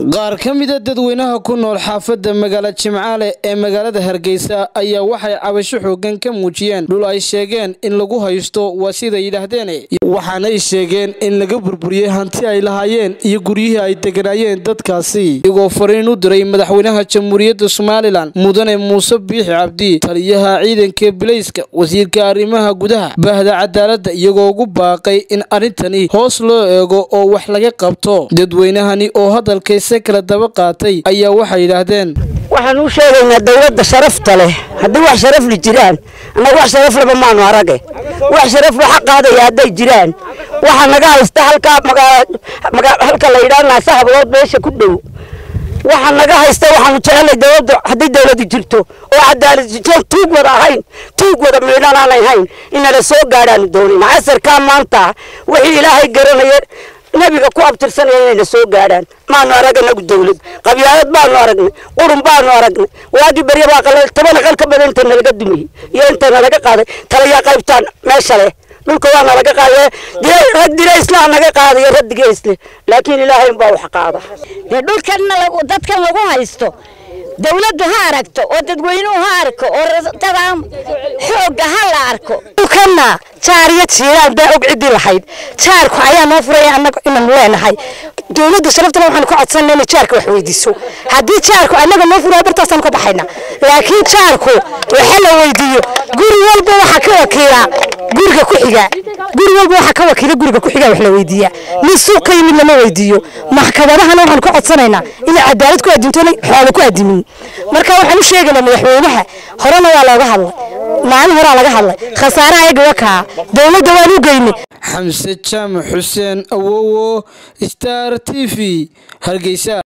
qaar ka mida dadweynaha ku nool xaafadda magaala jimcaale ee magaalada hargeysa ayaa waxay cabasho xoogan ka muujiyeen dhul ay sheegeen in lagu haysto waa siday yidhaahdeen waxaanay sheegeen in laga burburiyey hanti ay lahaayeen iyo guryihii ay deganaayeen dadkaasi iyagoo fariin u diray madaxweynaha jamhuuriyadda somalilan mudane muuse biixi cabdi taliyaha ciidanka bilayska wasiirka arrimaha gudaha bahda cadaaladda iyagoo ugu baaqay in arrintani hoos loo eego oo wax laga qabto dadweynahani oo hadalkayse kala daba qaatay ayaa waxay yidhaahdeen waxaan u sheegaynaa dowladda sharafta leh haddii wax sharafli jiraan annaga wax sharafleba maanu arage wax sharafla xaq qaadaya hadday jiraan waxaa naga haysta halkaa halka la yidhaha naasa hablood meesha ku dhow waxaa naga haysta waxaanu jecelnay dowladda haddii dowladu jirto oo cadaalad jirto tuug wada ahayn tuug wada miidhan aanay hayn inala soo gaadhaanu doonayna casarkaa maanta wixii ilaahay garanaya nabiga ku abtirsanaya inayna soo gaadhaan maanu arag anagu dawlad qabyaalad baanu aragnay qurun baanu aragnay waagii barya baa qalal toban aqal ka badan inta nalaga dumiyey iyo inta nalaga qaaday talayaa qaybtaan meesha leh dhulka waa nalaga qaaday rag diraysla naga qaadayo rag digaysle laakiin ilaahay unbaa wax qaada dee dhulkanna dadkan lagu haysto dawladdu ha aragto oo dadweynuhu ha arko oo dadaan xoogga ha la arko dhulkanna jaar iyo jiiraan baa og ciddii lahayd jaarku ayaa noo furaya annagu inanu leenahay dowladda sharaftana waxaanu ku codsanay inay jaarka wax weydiiso haddii jaarku annaga noo furaya bartaasaan ka baxayna laakiin jaarku waxa la weydiiyo guri walba waxa ka wakiila guriga ku xiga guri walba waxa ka wakiila guriga ku xiga wax la weydiiya nin suuq ka yimid lama weydiiyo maxkamadahana waxaanu ka codsanaynaa inay cadaalad ku adinto inay xoolo ku adimin marka waxaan u sheegaynaa madaxweynaha horena waa looga hadlay maalin horaa laga hadlay khasaaraha ayaga wakaa dowladda waan u geynay xamse jaamac xuseen awowo star t v hargeysa